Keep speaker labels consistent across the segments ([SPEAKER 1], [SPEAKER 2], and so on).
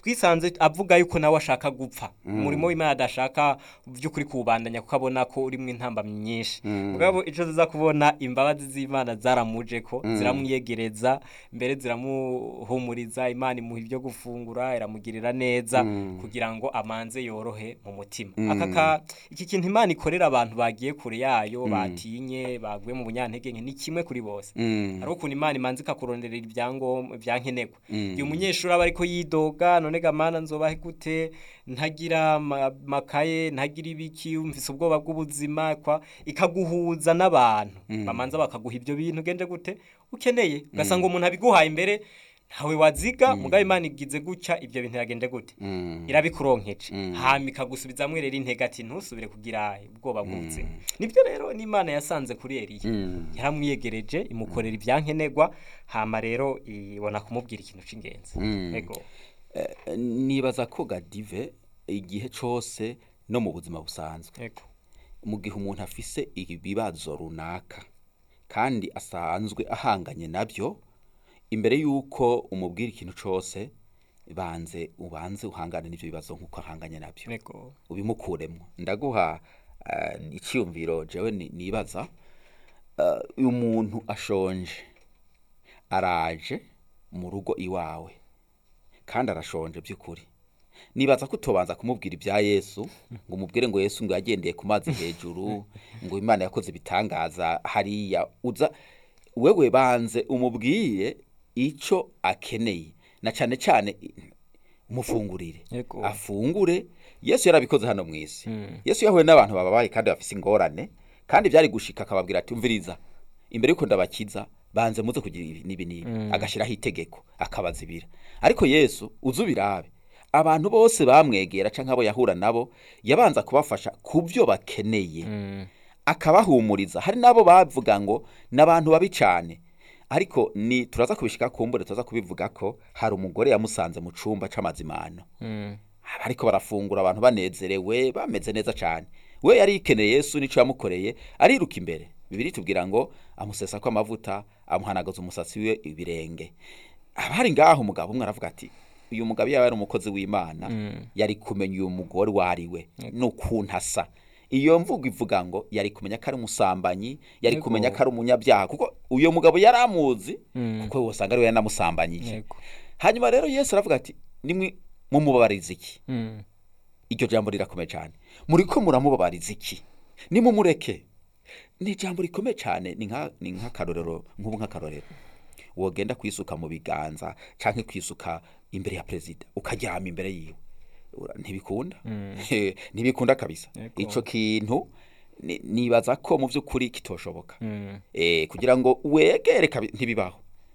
[SPEAKER 1] twisanze avuga yuko nawe ashaka gupfa umurimo w'imana adashaka by'ukuri kuwubandanya kuko abona ko urimo intambamyi nyinshi mugabo icyo ziza kubona imbabazi z'imana zaramuje ko ziramwiyegereza mbere ziramuhumuriza imana imuha ibyo gufungura iramugirira neza kugira ngo amanze yorohe mu mutima aka ka iki kintu imana ikorera abantu bagiye kure yayo batinye baguye mu bunyantege nke ni kimwe kuri bose hari ukuntu imana imanza ikakuronderera ibyangombwa ibyankenerwa igihe umunyeshuri aba ariko yidoga none gamana nzobahe gute ntagira ama- makaye ntagira ibiki mfise ubwoba bw'ubuzima kwa ikaguhuza n'abantu bamanza bakaguha ibyo bintu ugende gute ukeneye ugasanga umuntu abiguhaye imbere ntawe waziga mugabo imana igize gutya ibyo bintu yagende gute irabikuronkeje hama ikagusubizamwo rero intege ati ntusubire kugira ubwoba bw'ubuzima nibyo rero n'imana yasanze kuri eliya yaramwiyegereje imukorera ibyankenerwa hama rero ibona kumubwira ikintu cy'ingenzi ego
[SPEAKER 2] Eh, nibaza ko gadive igihe cose no mu buzima busanzwe
[SPEAKER 1] ego
[SPEAKER 2] mu gihe umuntu afise ibibazo runaka kandi asanzwe ahanganye nabyo imbere y'uko umubwira ikintu cose banze ubanze uhangane n'ibyo bibazo nk'uko ahanganye nabyo
[SPEAKER 1] ego
[SPEAKER 2] ubimukuremo ndaguha eh, icyiyumviro jewe ni- nibaza Eh, uyu muntu ashonje araje mu rugo iwawe kandi arashonje by'ukuri nibaza ko utobanza kumubwira ibya yesu ngo umubwire ngo yesu ngo yagendeye ku mazi hejuru ngo imana yakoze ibitangaza hariya uza wewe banze umubwire icyo akeneye na cyane cyane umufungurire
[SPEAKER 1] Yego.
[SPEAKER 2] afungure yesu yarabikoze hano mu isi yesu yahuye n'abantu bababaye kandi bafise ingorane kandi byari gushika akababwira ati umviriza imbere yuko ndabakiza banze muze kugira ibi n'ibi n'ibi agashyiraho itegeko akabazibira ariko yesu uze ubirabe abantu bose bamwegera canke abo yahura nabo yabanza kubafasha ku byo bakeneye akabahumuriza hari n'abo bavuga ngo ni abantu babi cyane ariko ni turaza kubishika kumbure turaza kubivuga ko hari umugore yamusanze mu cumba c'amazimano ariko barafungura abantu banezerewe bameze neza cyane we yari yikeneye yesu nico yamukoreye ariruka imbere bibiri tubwira ngo amusesa ko amavuta amuhanagaza umusatsi we ibirenge abari ngaho umugabo umwe aravuga ati uyu mugabo yaba yari umukozi w'imana yari kumenya uyu mugore uwo ari we n'ukuntu asa iyo mvugo ivuga ngo yari kumenya ko ari umusambanyi yari
[SPEAKER 1] Yego.
[SPEAKER 2] kumenya ko ari umunyabyaha kuko uyu mugabo yari amuzi kuko wasanga ari we yanamusambanyije
[SPEAKER 1] Yego.
[SPEAKER 2] hanyuma rero yesu aravuga ati nimwe mumubabariza iki iryo jambo rirakomeye cyane muri ko muramubabariza iki nimumureke ni ijambo rikomeye cyane ni nka- ni nk'akarorero nk'ubu nk'akarorero wogenda kwisuka mu biganza cyangwa kwisuka imbere ya perezida ukaryama imbere yiwe Ura- ntibikunda ntibikunda kabisa
[SPEAKER 1] Yego.
[SPEAKER 2] ico kintu ni- nibaza ko mu by'ukuri kitoshoboka eh, kugira ngo wegere kabi- ntibibaho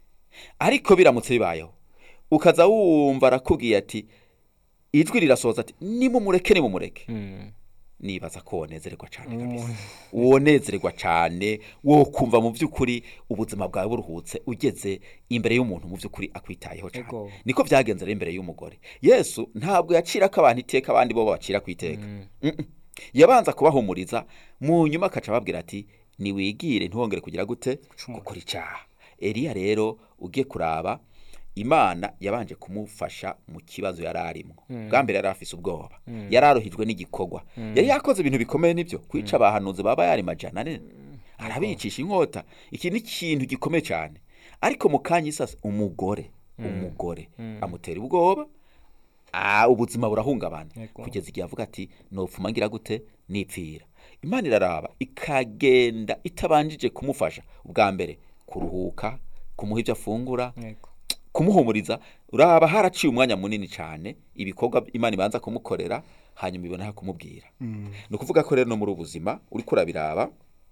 [SPEAKER 2] ariko biramutse bibayeho ukaza wumva arakubwiye ati ijwi rirasohoza ati nimumureke nimumureke nibaza ko wonezererwa cyane kabisa wonezererwa cyane wo kumva mu by'ukuri ubuzima bwawe buruhutse ugeze imbere y'umuntu mu by'ukuri akwitayeho cyane
[SPEAKER 1] Ego.
[SPEAKER 2] niko byagenze rero imbere y'umugore yesu ntabwo yacira ko abantu iteka abandi bo bacira ku iteka Mm-mm. yabanza kubahumuriza mu nyuma akaca ababwira ati niwigire ntiwongere kugira gute gukora icyaha eliya rero ugiye kuraba imana yabanje kumufasha mu kibazo yari arimo bwa mbere yari afise ubwoba yari aruhijwe n'igikorwa yari yakoze ibintu bikomeye nibyo kwica abahanuzi baba yari majana ane arabicisha inkota iki ni ikintu gikomeye cyane ariko mu kanya isasa umugore umugore amutera ubwoba Ah, ubuzima burahungabana
[SPEAKER 1] Yego.
[SPEAKER 2] kugeza igihe avuga ati nopfuma ngira gute nipfira imana iraraba ikagenda itabanjije kumufasha ubwa mbere kuruhuka kumuha ibyo afungura
[SPEAKER 1] Yego.
[SPEAKER 2] kumuhumuriza uraba haraciye umwanya munini cyane ibikorwa imana ibanza kumukorera hanyuma ibona kumubwira ni ukuvuga ko rero no muri ubu buzima uri kurabiraba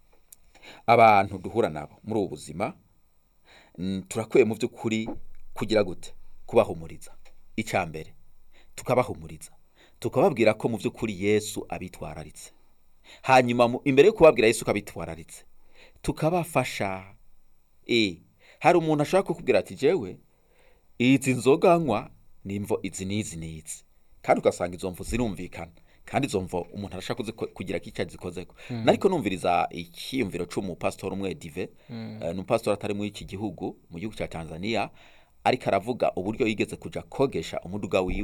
[SPEAKER 2] abantu duhura nabo muri ubu buzima mm, turakwiye mu by'ukuri kugira gute kubahumuriza icya mbere tukabahumuriza tukababwira ko mu by'ukuri yesu abitwararitse hanyuma mu- imbere yo kubabwira yesu ko abitwararitse tukabafasha e hari umuntu ashobora kukubwira ati jewe izi nzoga nywa ni imvo izi n'izi n'izi kandi ugasanga izo mvu zirumvikana kandi izo mvo umuntu arashaka kuziko- kugira ko icyo azikozeko nariko numviriza icyiyumviro c'umupasitori umwe dive eh, ni umupasitori atari muri iki gihugu mu gihugu cya tanzania ariko aravuga uburyo yigeze kuja kogesha umuduga wiwe